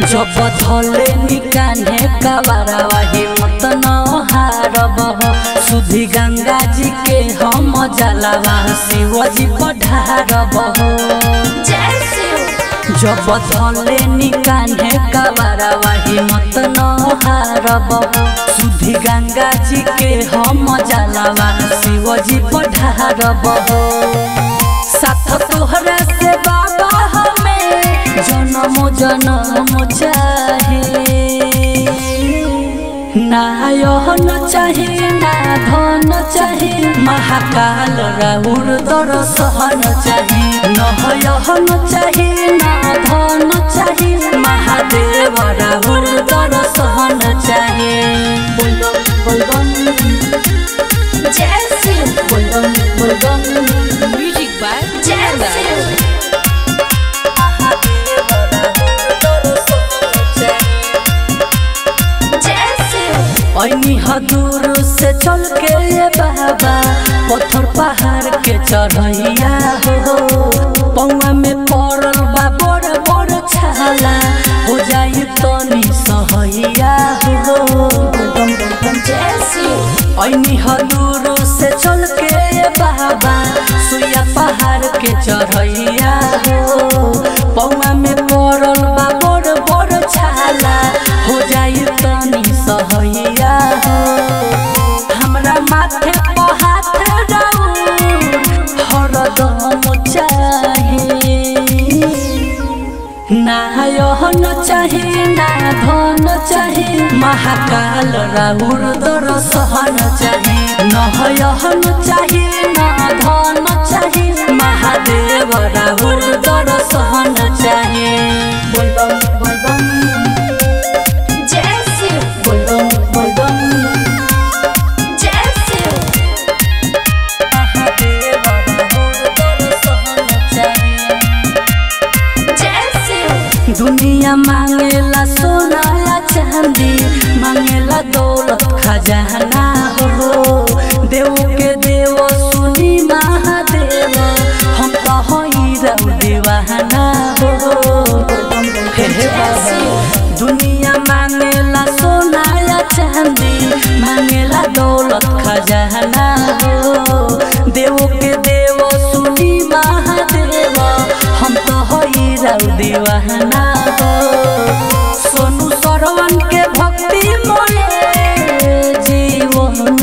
जब धले निकाने कबारवा हिम्मत न हारब सुधी गंगा जी के हम जलावा शिव जी पढ़ारब जय शिव जब धले निकाने कबारवा हिम्मत न हारब सुधी गंगा जी के हम जलावा शिव जी पढ़ारब साथ तोहरा से बाबा हमें जन्म जन्म चाहे ना यहन चाहे ना धन चाहे महाकाल राउर दर्शन चाहे न यहन चाहे ना धन चाहे महादेव राउर दर्शन चाहे बोलबम बोलबम जय शिव बोलबम बोलबम Music by जय शिव जय शिव ऐनी हदूर से चल के ये बाबा पत्थर पहाड़ के चढ़ैया हो पौआ में पड़ल बा बड़ बड़ छाला हो जाई तनी सहैया हो बम बम जय शिव ऐनी हदूर से चल के ये बाबा सुइया पहाड़ के चढ़ैया हो पौआ में पड़ल बा बड़ बड़ छाला हो जाई तनी सहैया हो हमरा माथे पर हाथ राउर हरदम चाहे ना यहन चाहे ना धन चाहे महाकाल राउर दर्शन चाहे न यहन चाहे ना धन चाहे महादेव राउर दर्शन चाहे बोलबम बोलबम जय शिव बोलबम बोलबम जय शिव महादेव राउर दर्शन चाहे जय शिव दुनिया मांगेला सोना या चांदी मांगेला दौलत खजाना हो देव के देव सुनी महादेव हम तो हई रउ दीवाना हो हे हे बाबा। दुनिया मांगेला सोना या चांदी मांगेला दौलत खजाना हो देव के देव सुनी महादेव हम तो हई रउ दीवाना हो सोनू सरवन के भक्ति मोले जीवन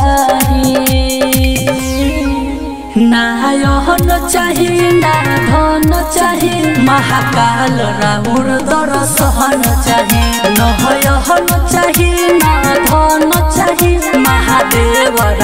चाही ना यहन चाही ना धन चाही महाकाल राउर दर्शन चाही न यहन चाही ना धन चाही महादेव